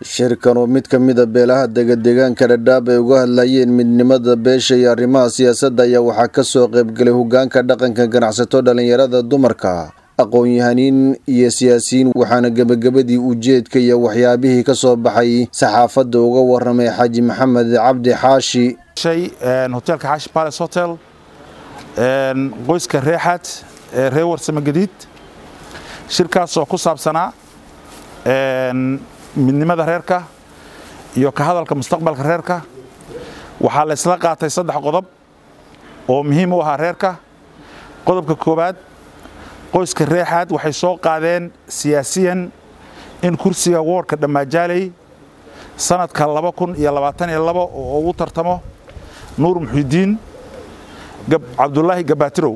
shirkan oo mid ka mida beelaha degadeegaanka dhadhaab ay uga hadlayeen midnimada beesha iyo arrimaha siyaasadda ayaa waxaa kasoo qaybgalay hogaanka dhaqanka ganacsato dhalinyarada dumarka aqoon-yahaniin iyo siyaasiyiin waxaana gebagabadii ujeedka iyo waxyaabihii ka soo baxay saxaafadda uga waramay xaaji maxamed cabdi xaashi hoteelka xaashi palace hotel qoyska reexaad ee reer warsame gadiid shirkaas oo ku saabsanaa midnimada reerka iyo ka hadalka mustaqbalka reerka waxaa la isla qaatay saddex qodob oo muhiim u ahaa reerka qodobka koowaad qoyska reexaad waxay soo qaadeen siyaasiyan in kursiga woorka dhammaajaaley sanadka laba kun iyo labaatan iyo labo oo ugu tartamo nuur muxidiin cabdulaahi gabaatirow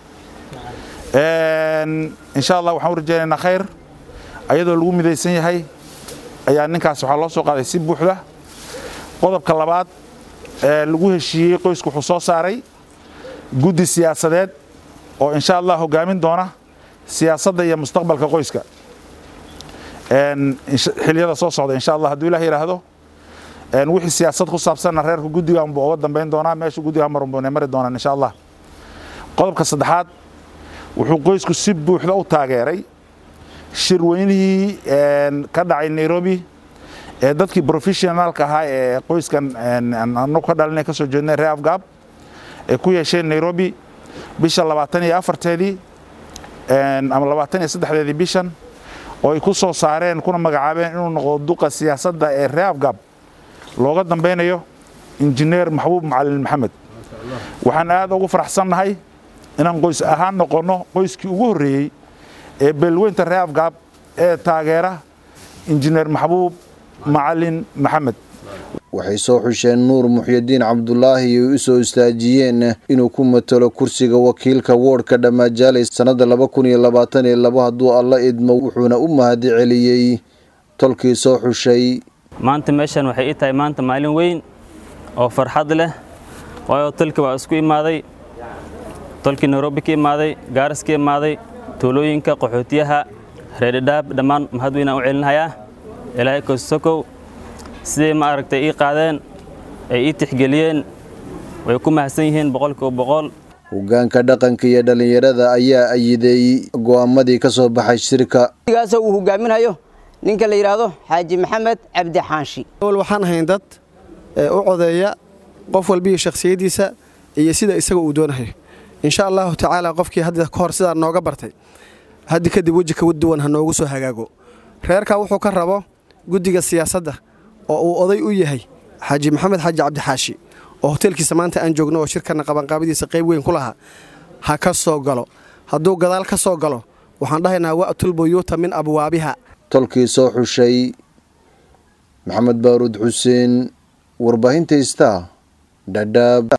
insha allah waxaan u rajaynaynaa khayr ayadoo lagu midaysan yahay ayaa ninkaas waxaa loo soo qaaday si buuxda qodobka labaad ee lagu heshiiyey qoysku wuxuu soo saaray guddi siyaasadeed oo insha allah hogaamin doona siyaasadda iyo mustaqbalka qoyska xiliyada soo socda insha allah hadduu ilah yidhaahdo wixii siyaasad ku saabsanna reerka guddigan buu uga dambayn doonaa meesha guddiga marunbune mari doonaan insha allah qodobka saddexaad wuxuu qoysku si buuxda u taageeray shirweynihii ka dhacay nairobi ee dadkii professionaalka ahaa ee qoyskan anagu ka dhalinay ka soo jeednay reer afgaab ee ku yeesheen nairobi bisha labaatan iyo afarteedii ama labaatan iyo saddexdeedii bishan oo ay ku soo saareen kuna magacaabeen inuu noqdo duqa siyaasadda ee reer afgaab looga dambeynayo injineer maxbuub macalin maxamed waxaan aad ugu faraxsannahay inaan qoys ahaan noqonno qoyskii ugu horreeyey ee beelweynta reer afgaab ee taageera injineer maxbuub macalin maxamed waxay soo xusheen nuur muxyidiin cabdulaahi ay u soo istaajiyeen inuu ku matalo kursiga wakiilka woodhka dhammaajaalay sannadda laba kun iyo labaatan iyo labo hadduu alla idmo wuxuuna u mahadi celiyey tolkii soo xushay maanta meeshan waxay ii tahay maanta maalin weyn oo farxad leh waayo tolkii waa isku imaaday tolkii nairobi ka imaaday gaaris ka imaaday tuulooyinka qaxootiyaha reerdhaab dhammaan mahad weynaan u celinhayaa ilaahay kosokow siday ma aragtay ii qaadeen ay ii tixgeliyeen way ku mahadsan yihiin boqolkiiba boqol hogaanka dhaqanka iyo dhallinyarada ayaa ayiday go'aamadii ka soo baxay shirka gaasoo uu hogaaminayo ninka la yidhaahdo xaaji maxamed cabdi xaanshi awal waxaan ahayn dad u codeeya qof walbiiyo shakhsiyaddiisa iyo sida isaga uu doonayo insha allahu tacaala qofkii hadda ka hor sidaa nooga bartay haddi kadib weji ka duwan ha noogu soo hagaago reerkaa wuxuu ka rabo guddiga siyaasadda oo uu oday u yahay xaaji maxamed xaaji cabdixaashi oo hoteelkiisa maanta aan joogno oo shirkanna qabanqaabadiisa qayb weyn ku lahaa ha ka soo galo hadduu gadaal ka soo galo waxaan dhahaynaa wa'tul buyuuta min abwaabiha tolkii soo xushay maxamed baaruud xuseen warbaahinta istaa dhadhaab